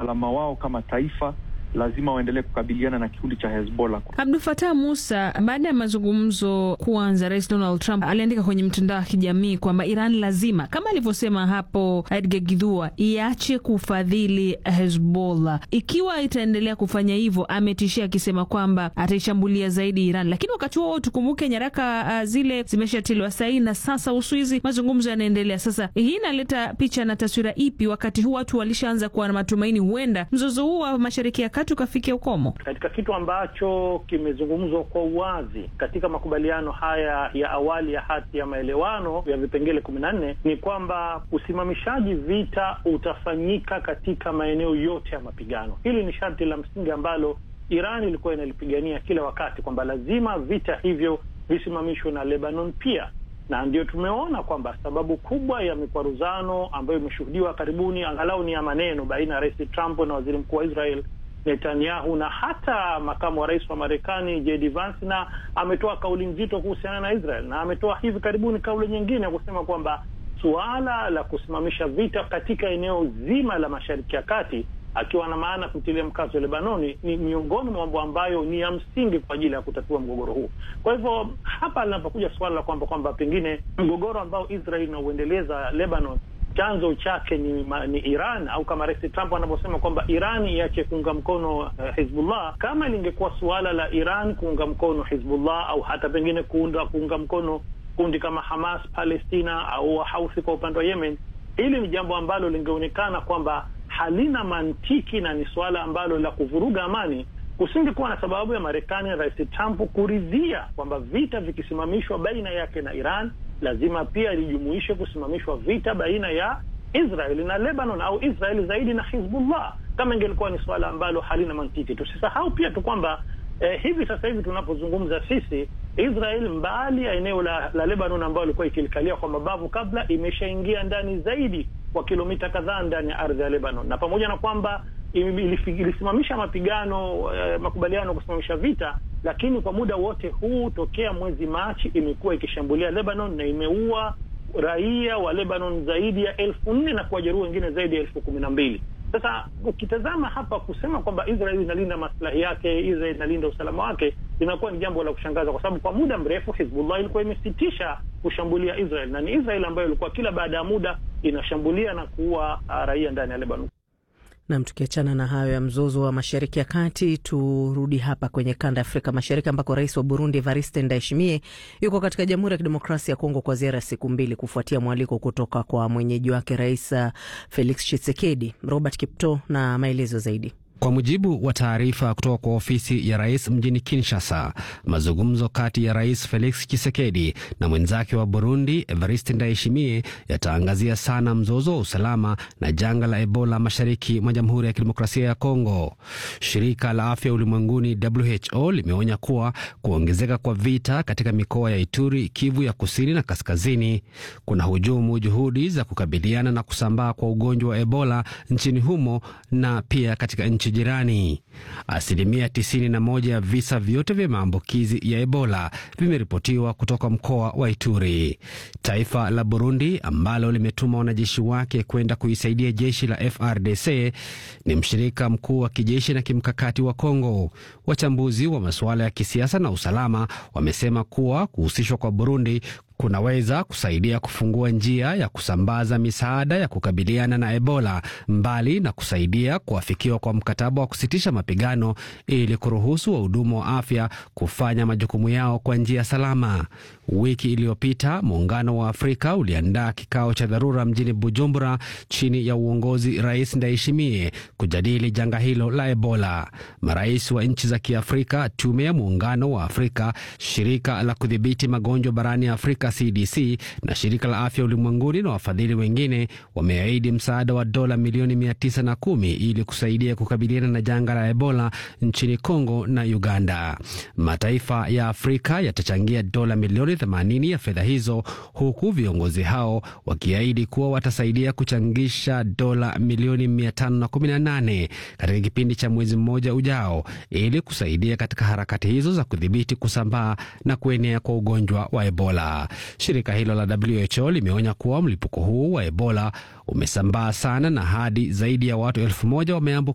usalama wao kama taifa lazima waendelee kukabiliana na kikundi cha Hezbollah. Abdul Fatah Musa, baada ya mazungumzo kuanza, Rais Donald Trump aliandika kwenye mtandao wa kijamii kwamba Iran lazima, kama alivyosema hapo Edgar Githua, iache kufadhili Hezbollah. Ikiwa itaendelea kufanya hivyo, ametishia akisema kwamba ataishambulia zaidi Iran. Lakini wakati huo tukumbuke, nyaraka uh, zile zimeshatiliwa saini na sasa Uswizi, mazungumzo yanaendelea. Sasa hii inaleta picha na taswira ipi, wakati huu watu walishaanza kuwa na matumaini huenda mzozo huu wa Mashariki ya Kati ukafikia ukomo? Katika kitu ambacho kimezungumzwa kwa uwazi katika makubaliano haya ya awali ya hati ya maelewano ya vipengele kumi na nne ni kwamba usimamishaji vita utafanyika katika maeneo yote ya mapigano. Hili ni sharti la msingi ambalo Iran ilikuwa inalipigania kila wakati kwamba lazima vita hivyo visimamishwe na Lebanon pia, na ndio tumeona kwamba sababu kubwa ya mikwaruzano ambayo imeshuhudiwa karibuni, angalau ni ya maneno, baina ya Rais Trump na waziri mkuu wa Israel Netanyahu na hata makamu wa rais wa Marekani JD Vance, na ametoa kauli nzito kuhusiana na Israel, na ametoa hivi karibuni kauli nyingine ya kusema kwamba suala la kusimamisha vita katika eneo zima la Mashariki ya Kati, akiwa na maana kutilia mkazo Lebanoni, ni miongoni mwa mambo ambayo ni ya msingi kwa ajili ya kutatua mgogoro huu. Kwa hivyo hapa linapokuja suala la kwamba kwamba pengine mgogoro ambao Israel inauendeleza Lebanon chanzo chake ni, ni Iran au kama Rais Trump anavyosema kwamba Iran iache kuunga mkono uh, Hizbullah. Kama lingekuwa suala la Iran kuunga mkono Hizbullah au hata pengine kuunda kuunga mkono kundi kama Hamas Palestina au Wahauthi kwa upande wa Yemen, hili ni jambo ambalo lingeonekana kwamba halina mantiki na ni suala ambalo la kuvuruga amani. Kusingekuwa na sababu ya Marekani na Rais Trump kuridhia kwamba vita vikisimamishwa baina yake na Iran lazima pia lijumuishe kusimamishwa vita baina ya Israeli na Lebanon au Israeli zaidi na Hizbullah, kama ingelikuwa ni suala ambalo halina mantiki. Tusisahau pia tu kwamba eh, hivi sasa hivi tunapozungumza sisi, Israel mbali ya eneo la, la Lebanon ambayo ilikuwa ikilikalia kwa mabavu kabla, imeshaingia ndani zaidi kwa kilomita kadhaa ndani ya ardhi ya Lebanon, na pamoja na kwamba ilisimamisha mapigano eh, makubaliano kusimamisha vita, lakini kwa muda wote huu tokea mwezi Machi imekuwa ikishambulia Lebanon na imeua raia wa Lebanon zaidi ya elfu nne na kuwajeruhi wengine zaidi ya elfu kumi na mbili. Sasa ukitazama hapa kusema kwamba Israel inalinda maslahi yake, Israel inalinda usalama wake, linakuwa ni jambo la kushangaza, kwa sababu kwa muda mrefu Hizbullah ilikuwa imesitisha kushambulia Israel na ni Israel ambayo ilikuwa kila baada ya muda inashambulia na kuua raia ndani ya Lebanon. Nam, tukiachana na hayo ya mzozo wa mashariki ya kati, turudi hapa kwenye kanda ya Afrika Mashariki ambako rais wa Burundi Evariste Ndayishimiye yuko katika Jamhuri ya Kidemokrasia ya Kongo kwa ziara ya siku mbili kufuatia mwaliko kutoka kwa mwenyeji wake Rais Felix Tshisekedi. Robert Kipto na maelezo zaidi. Kwa mujibu wa taarifa kutoka kwa ofisi ya rais mjini Kinshasa, mazungumzo kati ya rais Felix Tshisekedi na mwenzake wa Burundi Evariste Ndayishimiye yataangazia sana mzozo wa usalama na janga la Ebola mashariki mwa Jamhuri ya Kidemokrasia ya Kongo. Shirika la Afya Ulimwenguni WHO limeonya kuwa kuongezeka kwa vita katika mikoa ya Ituri, Kivu ya kusini na kaskazini kuna hujumu juhudi za kukabiliana na kusambaa kwa ugonjwa wa Ebola nchini humo na pia katika nchi jirani. Asilimia 91 ya visa vyote vya maambukizi ya Ebola vimeripotiwa kutoka mkoa wa Ituri. Taifa la Burundi ambalo limetuma wanajeshi wake kwenda kuisaidia jeshi la FRDC ni mshirika mkuu wa kijeshi na kimkakati wa Kongo. Wachambuzi wa masuala ya kisiasa na usalama wamesema kuwa kuhusishwa kwa Burundi kunaweza kusaidia kufungua njia ya kusambaza misaada ya kukabiliana na Ebola, mbali na kusaidia kuafikiwa kwa mkataba wa kusitisha mapigano ili kuruhusu wahudumu wa afya kufanya majukumu yao kwa njia salama. Wiki iliyopita muungano wa Afrika uliandaa kikao cha dharura mjini Bujumbura chini ya uongozi Rais Ndayishimiye kujadili janga hilo la Ebola. Marais wa nchi za Kiafrika, tume ya muungano wa Afrika, shirika la kudhibiti magonjwa barani Afrika CDC na shirika la afya ulimwenguni na wafadhili wengine wameahidi msaada wa dola milioni mia tisa na kumi ili kusaidia kukabiliana na janga la Ebola nchini Kongo na Uganda. Mataifa ya Afrika yatachangia dola milioni 80 ya fedha hizo, huku viongozi hao wakiahidi kuwa watasaidia kuchangisha dola milioni 518 katika kipindi cha mwezi mmoja ujao ili kusaidia katika harakati hizo za kudhibiti kusambaa na kuenea kwa ugonjwa wa Ebola. Shirika hilo la WHO limeonya kuwa mlipuko huu wa Ebola umesambaa sana na hadi zaidi ya watu elfu moja wameambukizwa